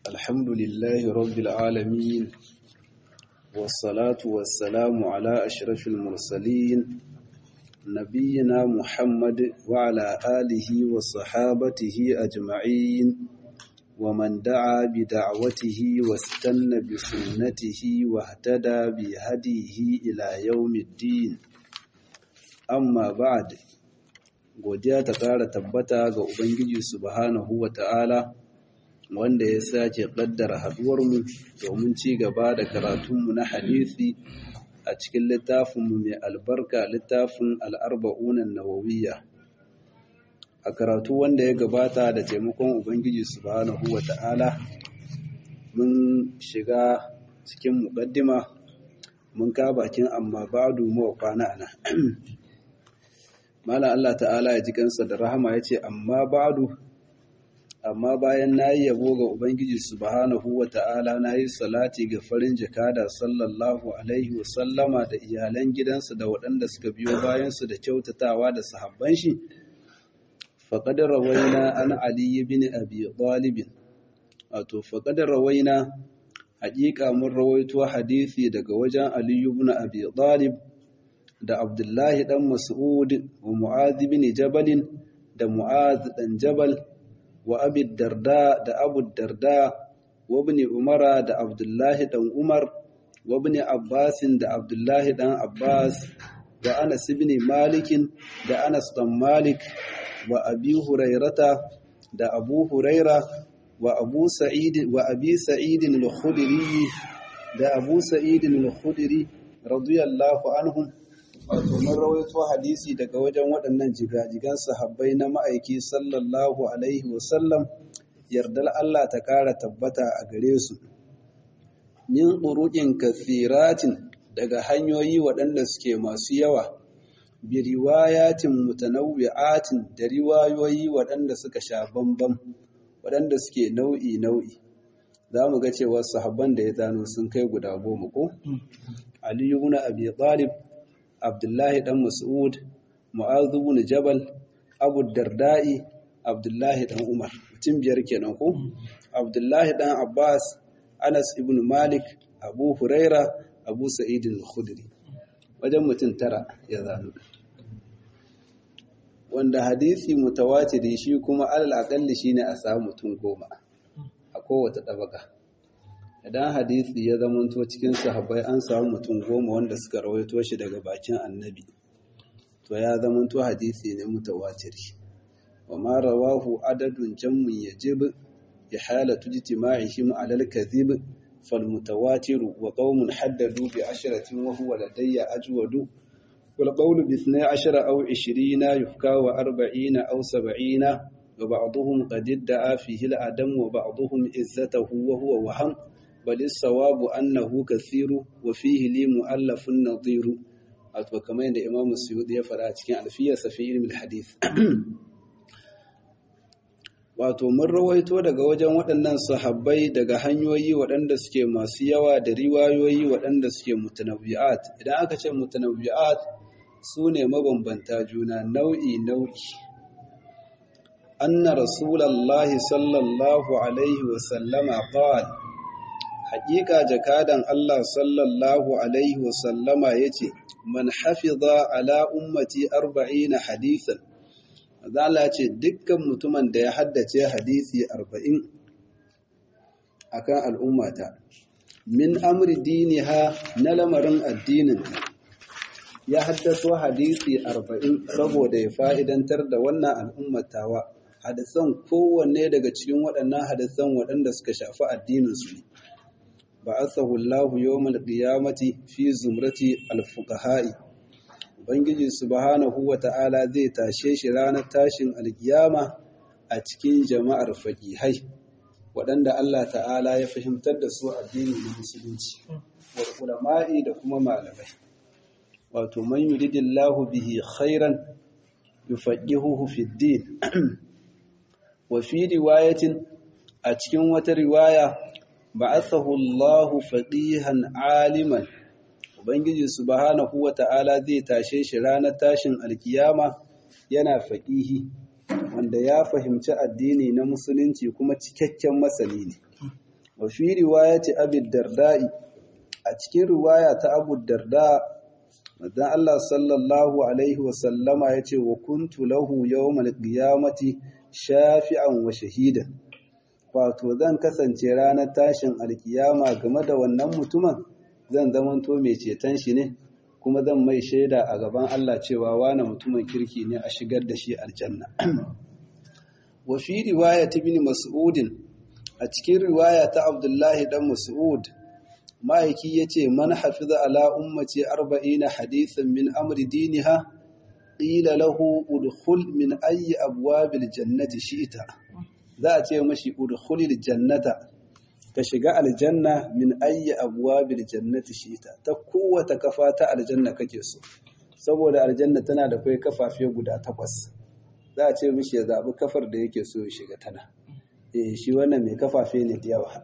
الحمد لله رب العالمين والصلاة والسلام على أشرف المرسلين نبينا محمد وعلى آله وصحابته أجمعين ومن دعا بدعوته واستنى بسنته واهتدى بهديه إلى يوم الدين amma ba'ad godiya ta ƙara tabbata ga Ubangiji subhanahu wa ta'ala wanda ya sake ƙaddara haɗuwarmu domin ci gaba da karatunmu na hadisi a cikin littafinmu mai albarka littafin al'arba'unan nawawiyya a karatu wanda ya gabata da taimakon Ubangiji subhanahu wa ta'ala mun shiga cikin muƙaddima mun ka bakin amma ba'adu mawa kwana ana Malam Allah ta'ala ya ji kansa da rahama ya ce, Amma ba'adu, amma bayan na yi yabo ga Ubangiji subhanahu wa ta'ala na yi salati ga farin jakada sallallahu Alaihi wasallama da iyalan gidansa da waɗanda suka biyo bayansu da kyautatawa da sahabban shi, faƙadar rawaina an aliyu bin abi ɗalibin, wato faƙadar rawaina haƙiƙa mun rawaito hadisi daga wajen aliyu bin abi ɗalib da Abdullahi ɗan Mas'ud wa Mu'adh bin Jabalin da Mu'adh ɗan Jabal wa Abi Darda da Abu Darda wa Ibn Umar da Abdullahi ɗan Umar wa Ibn Abbas da Abdullahi ɗan Abbas wa Anas ibn Malik da Anas ɗan Malik wa Abi Hurairata da Abu Huraira wa Abu Sa'id wa Abi Sa'id al-Khudri da Abu Sa'id al-Khudri radiyallahu anhum wato mun rawaito hadisi daga wajen waɗannan jigajigan sahabbai na ma'aiki sallallahu alaihi wasallam yardar Allah ta ƙara tabbata a gare su min ƙuruƙin kathiratin daga hanyoyi waɗanda suke masu yawa bi riwayatin mutanawwi'atin da riwayoyi waɗanda suka sha bambam waɗanda suke nau'i nau'i za mu ga cewa sahabban da ya zano sun kai guda goma ko aliyu ibn abi talib Abdullahi ɗan Mas'ud, Mu'adhu bin Jabal, Abu Darda'i, Abdullahi ɗan Umar. Mutum biyar kenan ko? Abdullahi ɗan Abbas, Anas ibn Malik, Abu Huraira, Abu Sa'id al-Khudri. Wajen mutum tara ya zanu. Wanda hadisi mutawatiri shi kuma alal aƙalli shine a samu mutum goma a kowace ɗabaka. idan hadisi ya zamanto cikin sahabbai an samu mutum goma wanda suka rawaito shi daga bakin annabi to ya zamanto hadisi ne mutawatiri wa ma rawahu adadun jammun yajib ihalatu ijtima'ihim 'ala al-kadhib fal mutawatir wa qaumun haddadu bi ashratin wa huwa ladayya ajwadu wal qawlu bi 12 aw 20 yufka wa 40 aw 70 وبعضهم قد ادعى فيه العدم وبعضهم عزته وهو وهم بل الصواب أنه كثير وفيه لي مؤلف نظير أتوا كما عند إمام السيوطي يفرع cikin alfiyarsa fi ilmi hadith wato mun rawaito daga wajen waɗannan sahabbai daga hanyoyi waɗanda suke masu yawa da riwayoyi waɗanda suke mutanabbi'at idan aka ce mutanabbi'at su ne mabambanta juna nau'i nau'i anna rasulallahi sallallahu alaihi wa sallama qala haƙiƙa jakadan Allah sallallahu Alaihi wasallama ya ce, Man hafiza ala ummati arba'ina hadisan, Zala ce dukkan mutumin da ya haddace hadisi arba'in a kan al'ummata, min amri diniha na lamarin addinin ya haddaso hadisi arba'in saboda ya fa'idantar da wannan al'ummatawa, hadisan kowanne daga cikin waɗannan hadisan waɗanda suka shafi addininsu ne. ba'athahu Allah yawmal qiyamati fi zumrati al-fuqaha'i Ubangiji subhanahu wata'ala zai tashe shi ranar tashin alkiyama a cikin jama'ar faqihai waɗanda Allah ta'ala ya fahimtar da su addini na musulunci wal ulama'i da kuma malamai wato man yuridillahu bihi khairan yufaqihuhu fid din wa fi riwayatin a cikin wata riwaya ba'athahu Allahu faqihan aliman ubangiji subhanahu wata'ala zai tashe shi ranar tashin alkiyama yana faqihi wanda ya fahimci addini na musulunci kuma cikakken masani ne wa fi riwayati abi darda'i a cikin riwaya ta abu darda madan Allah sallallahu alaihi wa sallama yace wa kuntu lahu yawmal qiyamati shafi'an wa shahidan wato zan kasance ranar tashin alkiyama game da wannan mutumin zan zamanto mai ceton shi ne kuma zan mai shaida a gaban Allah cewa wane mutumin kirki ne a shigar da shi aljanna wa fi riwayat ibn mas'ud a cikin riwaya ta Abdullahi dan Mas'ud ma'aiki yace man hafiza ala ummati 40 hadithan min amri diniha qila lahu udkhul min ayyi abwabil jannati shi'ta za a ce mashi udkhulil jannata ka shiga aljanna min ayyi abwabil jannati shi'ta ta kowace kafa ta aljanna kake so saboda aljanna tana da kai kafafe guda takwas za a ce mishi ya zabi kafar da yake so ya shiga tana eh shi wannan mai kafafe ne da yawa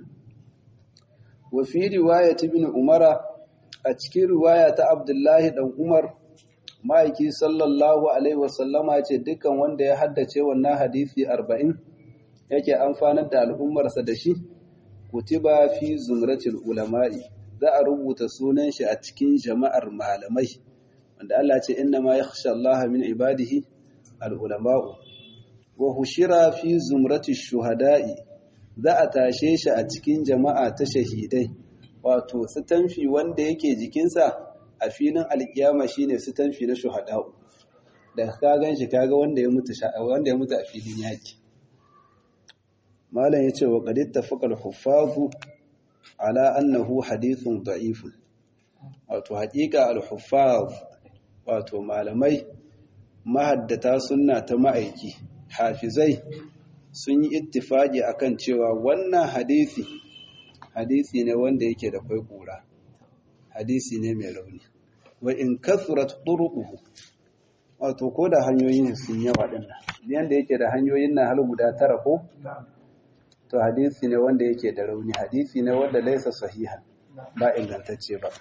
wa fi riwayat ibn umara a cikin riwaya ta abdullahi dan umar ma'aiki sallallahu alaihi wasallama ce dukkan wanda ya haddace wannan hadisi arba'in yake amfanar da al'ummarsa da shi kutiba fi zumratil ulama'i za a rubuta sunan shi a cikin jama'ar malamai wanda Allah ce inna ma yakhsha Allah min ibadihi al-ulama'u wa hushira fi zumrati shuhada'i za a tashe shi a cikin jama'a ta shahidai wato sitanfi wanda yake jikinsa a filin alkiyama shine sitanfi na shuhada'u da ka gan shi kaga wanda ya mutu wanda ya mutu a filin yaki malam yace wa qad ittafaqa al-huffazu ala annahu hadithun da'if wato haƙiƙa al-huffaz wato malamai mahaddata sunna ta ma'aiki hafizai sun yi ittifaki akan cewa wannan hadisi hadisi ne wanda yake da kwai kura hadisi ne mai rauni wa in kasurat turuquhu wato ko da hanyoyin sun yawa din nan yanda yake da hanyoyin nan har guda tara ko to hadisi ne wanda yake da rauni hadisi ne wanda laisa sahihan ba ingantacce ba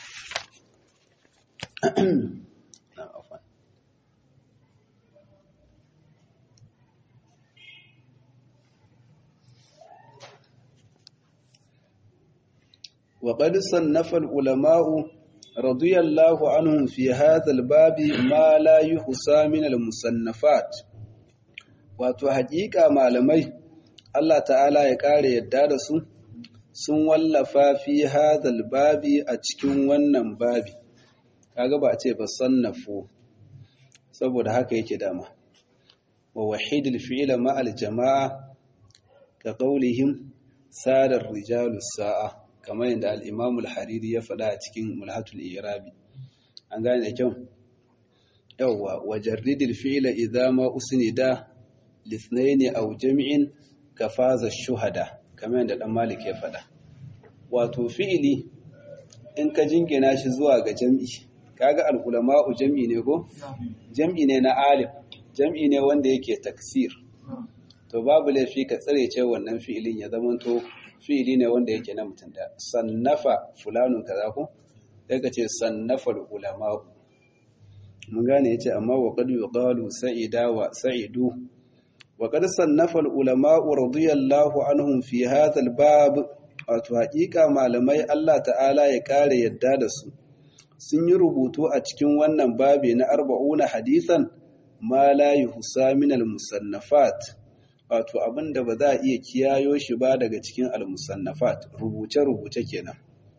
وقد صنف العلماء رضي الله عنهم في هذا الباب ما لا يحصى من المصنفات wato haƙiƙa malamai Allah ta'ala ya ƙare yadda da su sun wallafa fi hadhal babi a cikin wannan babi kaga ba a ce ba sannafu saboda haka yake dama wa wahidul fi'la ma'al jama'a ka qawlihim sadar rijalus sa'a kamar yadda al'imamul hariri ya faɗa a cikin mulhatul irabi an gane da kyau yauwa wajen ridil fi'ila idama usnida lisnaini aw jami'in ka faza shuhada kamar yadda dan malik ya faɗa wato fi'ili in ka jingina shi zuwa ga jam'i kaga al-ulama'u jam'i ne ko jam'i ne na alim jam'i ne wanda yake taksir to babu laifi ka tsare ce wannan fi'ilin ya zamanto fi'ili ne wanda yake na mutum da sannafa fulanun kaza ko sai ka ce sannafa ulama mun gane yace amma wa qad yuqalu sa'ida wa sa'idu wa qad sannafa ulama radiyallahu anhum fi hadha al-bab wato haƙiƙa malamai Allah ta'ala ya kare yadda da su sun yi rubutu a cikin wannan babi na arba'una hadisan ma la yuhsa min al-musannafat wato abin da ba za a iya kiyayo shi ba daga cikin al-musannafat rubuce-rubuce kenan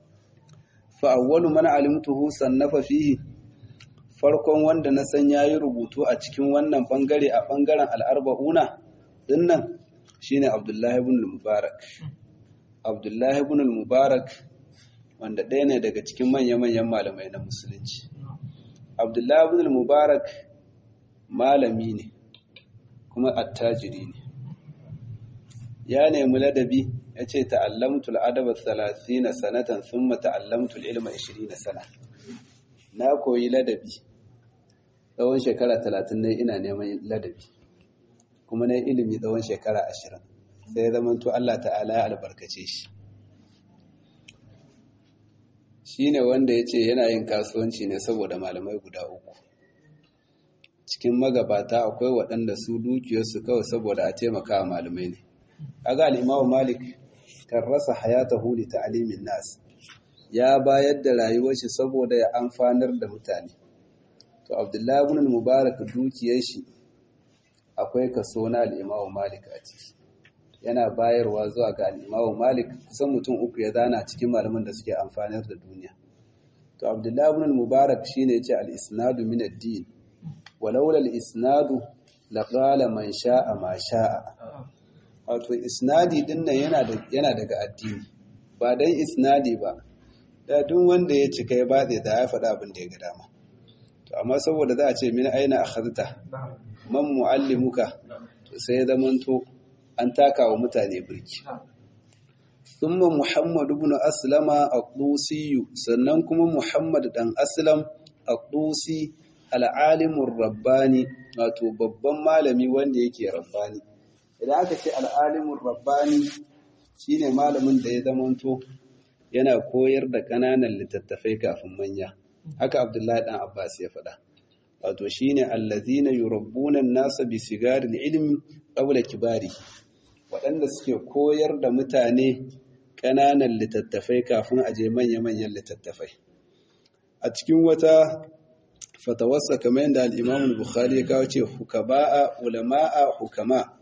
fa awwalu man alimtuhu sannafa fihi farkon wanda na san yayi rubutu a cikin wannan bangare a bangaren al-arba'una dinnan shine Abdullahi ibn al-Mubarak Abdullahi ibn al-Mubarak wanda ɗaya ne daga cikin manya-manyan malamai na musulunci Abdullahi ibn al-Mubarak malami ne kuma attajiri ne ya nemi ladabi ya ce ta'allamtul adaba na sanatan sun ta'allamtul ilma na sana na koyi ladabi tsawon shekara talatin ne ina neman ladabi kuma na ilimi tsawon shekara ashirin sai zamanto Allah ta'ala ya albarkace shi shi ne wanda ya ce yana yin kasuwanci ne saboda malamai guda uku cikin magabata akwai waɗanda su dukiyarsu kawai saboda a taimaka wa malamai ne kaga al-Imam Malik karrasa hayatahu li ta'limin nas ya bayar da rayuwar shi saboda ya amfanar da mutane to abdullahi ibn mubarak dukiyar shi akwai kaso na al-imamu malik a ciki yana bayarwa zuwa ga al-imamu malik kusan mutum uku ya zana cikin malaman da suke amfanar da duniya to abdullahi ibn mubarak shine yace al-isnadu min ad-din walaula al-isnadu laqala man sha'a ma sha'a wato isnadi din nan yana da yana daga addini ba dan isnadi ba da duk wanda ya cika ya batse da ya faɗa abin da ya ga dama to amma saboda za a ce min aina akhadta man muallimuka to sai ya zamanto an taka wa mutane birki thumma muhammad ibn aslama ad-dusi sannan kuma muhammad dan aslam ad-dusi al-alimur rabbani wato babban malami wanda yake rabbani idan aka ce al-alimur rabbani shine malamin da ya zamanto yana koyar da ƙananan littattafai kafin manya haka abdullahi dan abbas ya faɗa wato shine allazina yurabbuna an-nasa bi sigaril ilmi qabla kibari waɗanda suke koyar da mutane ƙananan littattafai kafin a je manya-manyan littattafai a cikin wata fatawarsa kamar yadda al-imam al-bukhari ya kawo ce hukaba'a ulama'a hukama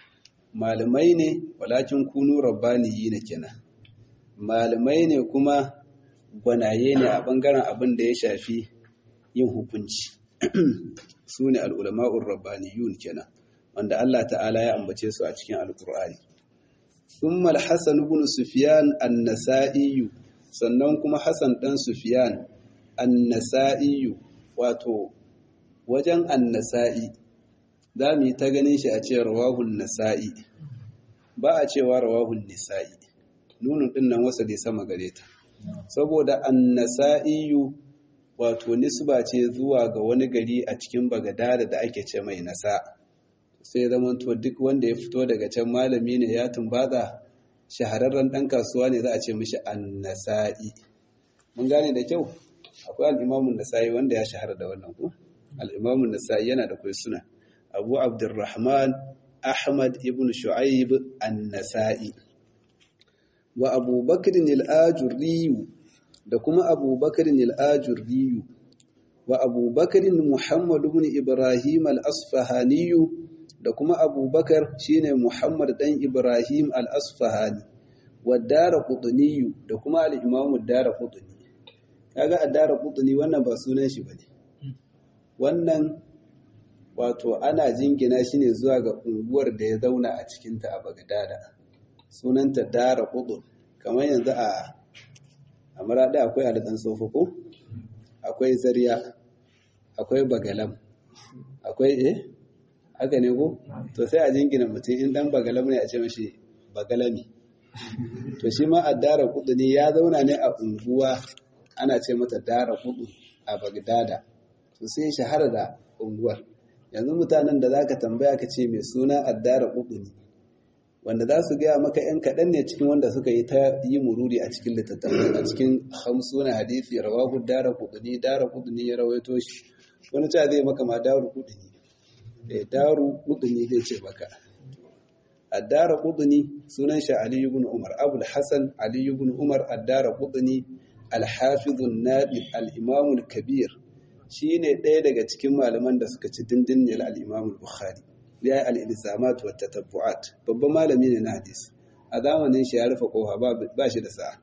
malamai ne walakin kunu rabbaniyina kenan malamai ne kuma gwanaye ne a ɓangaren abin da ya shafi yin hukunci su ne al'ulama'ur rabbaniyun kenan wanda Allah ta'ala ya ambace su a cikin alƙur'ani sun malhassan ibn sufiyan annasa'iyu sannan kuma hassan ɗan sufiyan annasa'iyu wato wajen annasa'i za mu yi ta ganin shi a ce rawahun nasa'i ba a cewa rawahun nisa'i nunun ɗin nan wasa dai sama gare ta saboda annasa'iyu wato nisba ce zuwa ga wani gari a cikin bagadada da ake ce mai nasa sai zamanto duk wanda ya fito daga can malami ne ya tumbaza shahararren ɗan kasuwa ne za a ce mishi annasa'i mun gane da kyau akwai al'imamun nasa'i wanda ya shahara da wannan ku al'imamun nasa'i yana da kai suna abu abdurrahman ahmad ibn shu'aib an-nasa'i wa abubakarin al'ajurriyu da kuma abubakarin al'ajurriyu wa abubakarin muhammadu bin ibrahim al'asfahaniyu da kuma abubakar shine muhammad ɗan ibrahim al'asfahani wa dara kutuniyu da kuma al'imamu dara kutuni kaga a dara kutuni wannan ba sunan shi ba ne wannan wato ana jingina shi ne zuwa ga unguwar da ya zauna a cikinta a bagdada sunanta dara kudun kamar yanzu a amurada akwai alitan sofoko akwai zariya akwai bagalam akwai eh haka ne ko to sai a jingina mutum in dan bagalam ne a ce mashi bagalami to shi ma a dara kudu ne ya zauna ne a unguwa ana ce mata dara kudu a bagdada to sai shahara da unguwar yanzu mutanen da zaka tambaya ka ce mai suna addara kudu ne wanda za su gaya maka ‘yan kaɗan ne cikin wanda suka yi ta yi mururi a cikin littattafai a cikin hamsuna hadisi rawahu dara kudini dara kudini ya rawaito shi wani ta zai maka ma daru kudini da daru kudini zai ce maka addara kudini sunan shi ali ibn umar abul hasan ali ibn umar addara kudini alhafizun nabil al-imamul kabir shine ɗaya daga cikin malaman da suka ci dindin al-imamul bukhari ya yi al'ilzamat wata tabbu'at babban malami ne na hadis a zamanin shi ya rufe koha ba shi da sa'a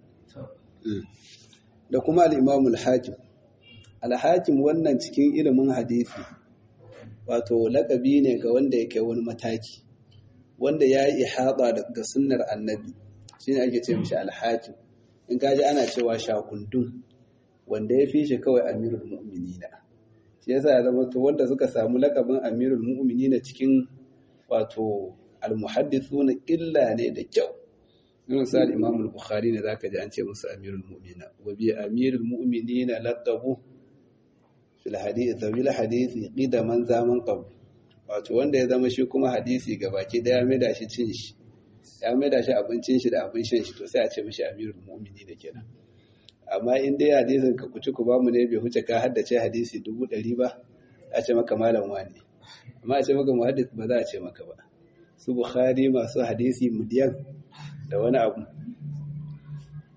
da kuma al'imamul hakim alhakim wannan cikin ilimin hadisi wato lakabi ne ga wanda ya kai wani mataki wanda ya yi ihaba ga sunnar annabi shi ne ake ce mishi alhakim in kaji ana cewa shakundun wanda ya fi shi kawai amirul mu'minina shi yasa ya zama to wanda suka samu lakabin amirul mu'minina cikin wato almuhaddithuna illa ne da kyau irin sa al-imam al-bukhari ne zaka ji an ce musu amirul mu'minina wa bi amirul mu'minina laqabu fil hadith zawil hadisi qidaman zaman qab wato wanda ya zama shi kuma hadisi gabaki daya mai da shi cin shi ya mai da shi abincin shi da abin shan shi to sai a ce mishi amirul mu'minina kenan amma in dai hadisin ka kuci ku bamu ne bai huce ka haddace hadisi dubu ɗari ba a ce maka malam wani amma a ce maka muhaddis ba za a ce maka ba su bukhari masu hadisi miliyan da wani abu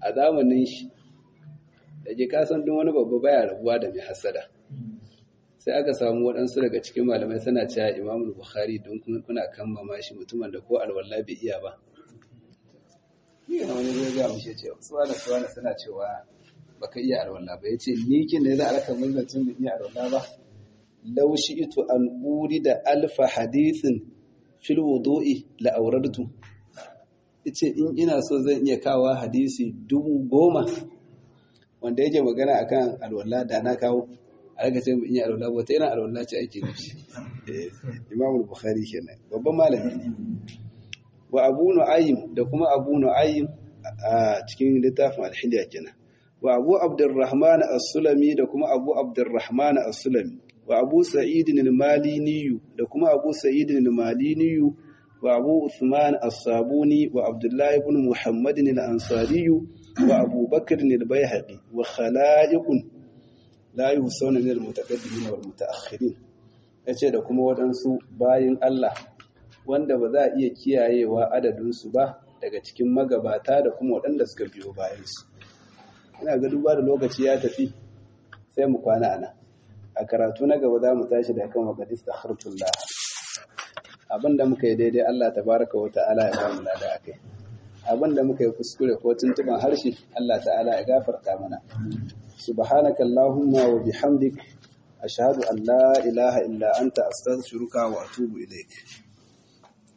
a zamanin shi da ke kasan duk wani babba baya rabuwa da mai hasada sai aka samu waɗansu daga cikin malamai suna cewa imamul bukhari don kuna kammama shi mutumin da ko alwala bai iya ba yana wani zai ga mushe cewa suwana suwana suna cewa baka iya alwala ba yace ni kin ne za a raka mun tun da iya alwala ba law shi'tu an da alfa hadithin fil wudu'i la awradtu yace in ina so zan iya kawo hadisi dubu goma wanda yake magana akan alwala da na kawo a raka ce mu iya alwala ba ta yana alwala ce ake nufi Imam Bukhari kenan babban malami ne wa Abu Nu'aym da kuma Abu Nu'aym a cikin littafin Al-Hilya kenan wa Abu Abdurrahman As-Sulami da kuma Abu Abdurrahman As-Sulami wa Abu Sa'id al-Malini da kuma Abu Sa'id al-Malini wa Abu Uthman As-Sabuni wa Abdullah ibn Muhammad al-Ansari wa Abu Bakr al-Baihaqi wa khala'iqun la yuhsawna min al-mutaqaddimin wal mutaakhirin yace da kuma waɗansu bayin Allah wanda ba za a iya kiyayewa adadinsu ba daga cikin magabata da kuma waɗanda suka biyo bayansu ina ga duba da lokaci ya tafi sai mu kwana ana a karatu na gaba za mu tashi da kan wakadis da harfullah abinda muka yi daidai Allah tabaraka wa ta'ala ya bamu lada akai abinda muka yi kuskure ko tuntuban harshe Allah ta'ala ya gafarta mana subhanaka allahumma wa bihamdik ashhadu an la ilaha illa anta astaghfiruka wa atubu ilaik